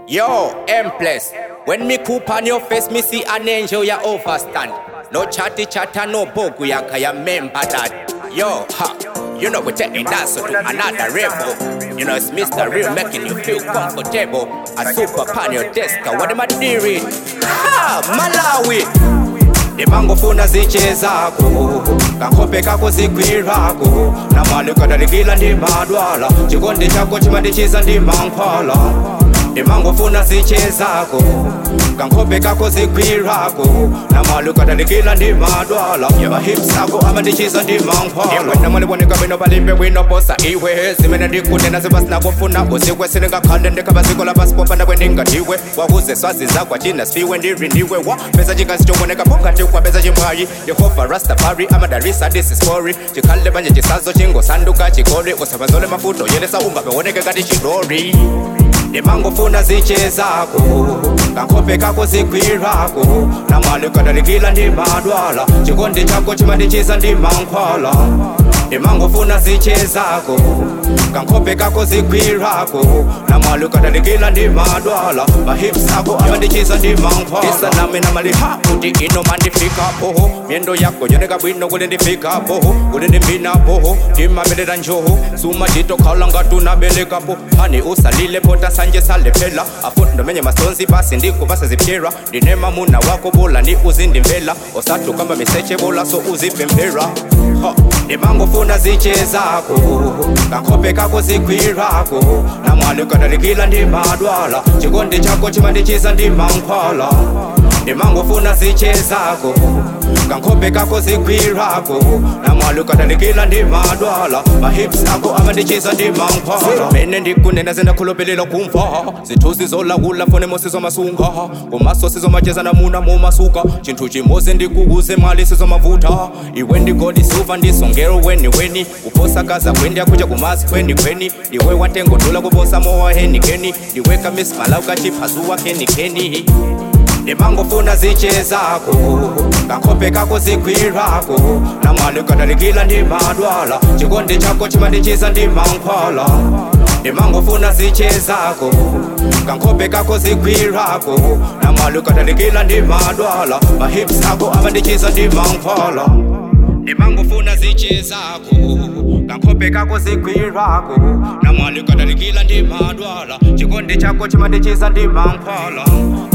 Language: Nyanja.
Yo, Empress. When me coop on your face, me see an angel ya overstand. No chatty chatter, no bogu ya kaya member that. Yo, ha. You know we're taking that so to another level. You know it's Mr. Real making you feel comfortable. A super pan your desk, what am I doing? Ha, Malawi. ndimangofuna ziche zako kakope kako zikwirako namwali kadalikila ndimadwala chikondi chako chimandichiza ndimankhwala ndimangofuna ziche zako kankope kako zikwirako namwali kadalikila ndimadwala yamahips ako amandichiza ndimankhwala iwe namwaliboneka bwino balimbe bwino bosa iwe zimene ndikutenda zipasinakufuna usikwe silingakhande ndikhabazikola pasipopanda kwendingadiwe wakuze swazi zakwa china sifiwe ndirindiwe wa pesa chikazi choboneka pokati kwa pesa chimwayi yehova rastafari amadarisa this is story chikhale manje chisazo chingosanduka chikole usabanzole mafuto yelesa umba pewoneke kati chidori ndimangofuna ziche zako kankope kako zikwirako namwali kadalikila ndimadwala chikondi chako chimandichiza ndimankhwala ndimangofuna ziche zako kankope kako zikwirako namwali kadalikila ndimadwala mahips ako amandichiza ndimankhwala isa nami namaliha kuti ino mandifikapo myendo yako yoneka bwino kuli ndifikapo kuli ndimbinapo ndimabelera njoho suma titokhala ngatunabelekapo hani usalile pota sanje salephela afuti ndomenye masonzi basi ndikubasa zipyera ndinema muna wako bola ndi uzindimvela osatu kamba miseche bola so uzipemphera Ha, ndimangofuna ziche zako kankope kako zikwirako namwali kadalikila ndimadwala chikondi chako chimandichiza ndimankhwala ndimangofuna ziche zako kankope kako zikwirako namwali kadalikila ndimadwala mahips ako amandichiza ndimankhwala mene ndikunena zindakhulupilila kumva zithuzi zolawula fone mosizomasunga kumaso sizomacheza namuna mumasuka chinthu chimozi ndikukuze mali sizomavuta iwe ndigodi suva ndisongero weni weni kuposakaza kwendi akuja kumazi kweni kweni iwe watengodula kuposa mowa henikeni iwe kamismala ukachiphazuwa kenikeni ndimangofuna ziche zako kankope kako zikwirako namwali kadalikila ndimadwala chikondi chako chimandichiza ndimankhwala ndimangofuna ziche zako kankope kako zikwirako namwali kadalikila ndimadwala mahips ako amandichiza ndimankhwala ndimangofuna ziche zako kankope kako zikwirako namwali kadalikila ndimadwala chikondi chako chimandichiza ndimankhwala